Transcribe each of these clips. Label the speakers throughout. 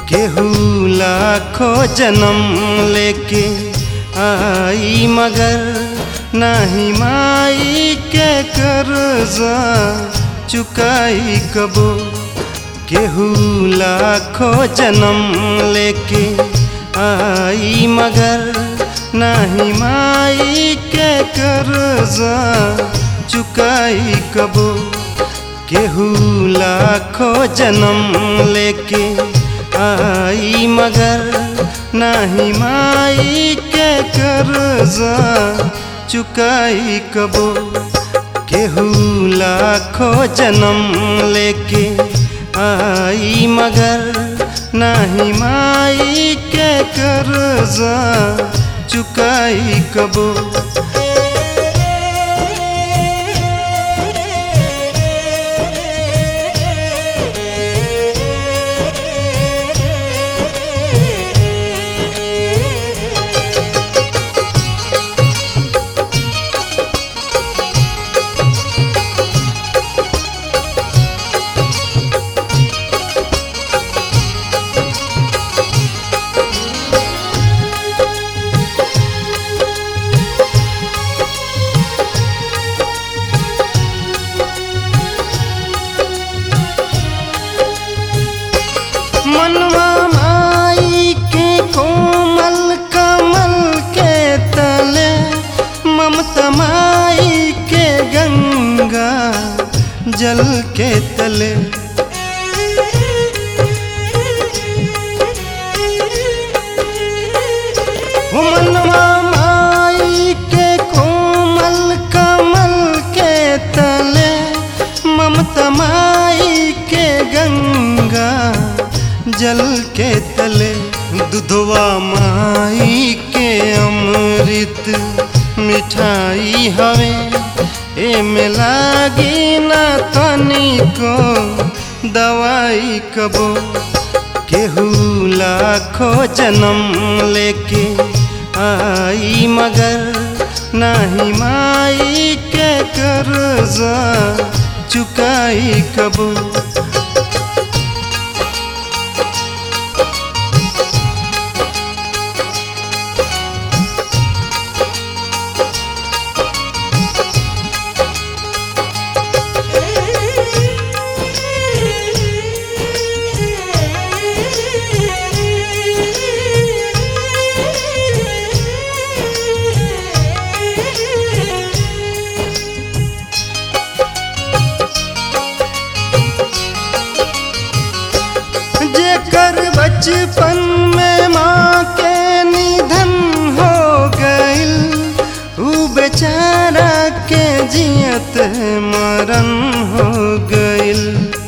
Speaker 1: केहू लाखों जन्म लेके आई मगर नाही माई के कर्जा चुकाई कबो केहू लाखों जन्म लेके आई मगर नाही माई के कर्जा चुकाई कबो केहू लाखों जन्म लेके आई मगर नाही माई के कर्जा चुकाई कबो केहू लाखों जन्म लेके आई मगर नाही माई के कर्जा चुकाई कबो मनवा माई के कोमल कमल के तले ममता माई के गंगा जल के तले हो मनवा माई के कोमल कमल के तले ममता माई के गंगा जल के तले दुधवा माई के अमृत मिठाई हवे एमे लागी ना तनिको दवाई कबो केहू लाखों जन्म लेके आई मगर नाही माई के कर्जा चुकाई कबो जेकर बचपन में माँ के निधन हो गईल ऊ बेचारा के जियत मरन हो गईल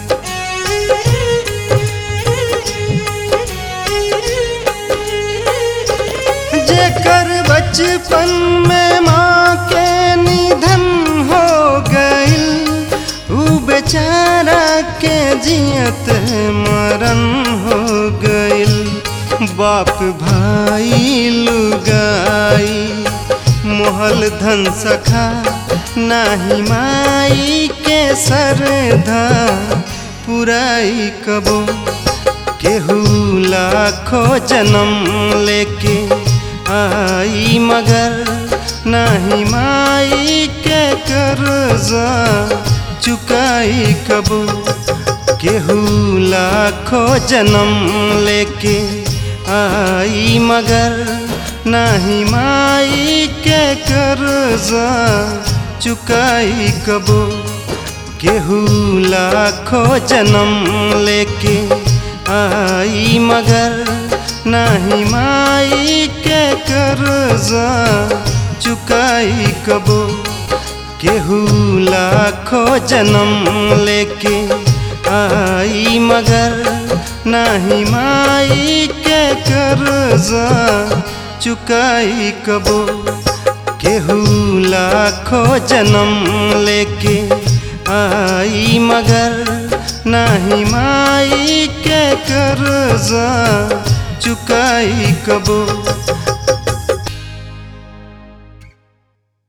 Speaker 1: जेकर बचपन में माँ के निधन हो गईल ऊ बेचारा के जियत मरन हो गईल बाप भाई लुगाई मोहल धन सखा नाही माई के सरधा पुराई कबो केहू लाखों जन्म लेके आई मगर नाही माई के कर्जा चुकाई कबो केहू लाखों जन्म लेके आई मगर नाही माई के कर्जा चुकाई कबो केहू लाखों जन्म लेके आई मगर नाही माई के कर्जा चुकाई कबो केहू लाखों जन्म लेके आई मगर नाही माई के कर्जा चुकाई कबो केहू लाखों जन्म लेके आई मगर नाही माई के कर्जा चुकाई कबो